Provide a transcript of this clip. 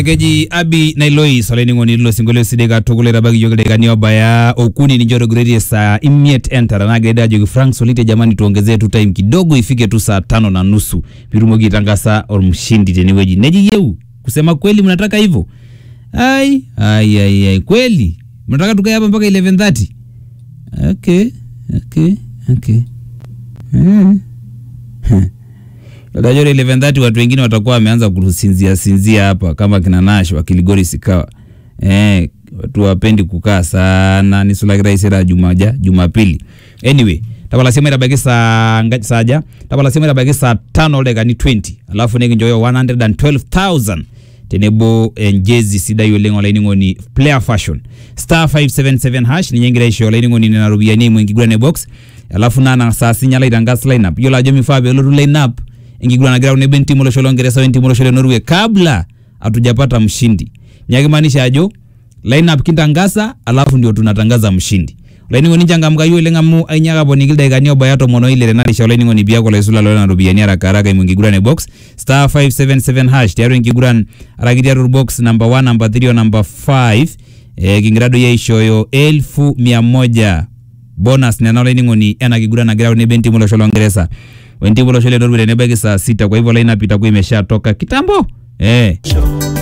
keji abi nailois olainining'oni lilo sinkolio sidai katukul etabaiki yiok ildaikani obaya okuni ninche otogiroitie saa imiet entara nagira ajoki frank solite jamani tuongezee tu time kidogo ifike tu saa tano na nusu pitumoki aitangasa ormshindi tenewueji neji yeu kusema kweli mnataka hivyo ai ai ai ai kweli mnataka tukae hapa mpaka 11:30 okay okay okay eh. Unajua 11:30 watu wengine watakuwa wameanza kusinzia sinzia hapa kama kina Nash wa Kiligori Sikawa. Eh, watu wapendi kukaa sana ni sulakira isera jumaja Jumapili. Anyway, tapala sema itabaki saa ngapi saja? Tapala sema itabaki saa 5 dakika 20. Alafu nikinjoyo 112,000 tenebo enjezi sidai oleng olainining'oni player fashion star 577 hash ninyengira isho olainining'oni nena ropiyiani eimu enkiguran e box alafu nana saa sinyala aitangas lineup yiolo ajo mifaa peelotu lineup enkiguran nagira tenebo entimu olosho longeresa wentimu olosho le Norway kabla hatujapata mshindi nyakimaanisha ajo lineup kintangasa alafu ndio tunatangaza mshindi olainining'oni nchangamkayu oleng amu ainyaka aponiki ildaikani obaya tomon oile tenarisha olainining'oni piaku olaisula lolena ropiyiani haraka haraka eimu enkiguran e box star 577 hash tiatua enkiguran araki tiatua box number 1 number 3 o number 5 eh, kingira doi aishooyo elfu mia moja bonus nena olainining'oni ena kiguran nagira tenebo entimu olosho longeresa wentimu olosho le Norway tenebaiki saa sita kwa hivyo lineup itakuwa imeshatoka kitambo eh.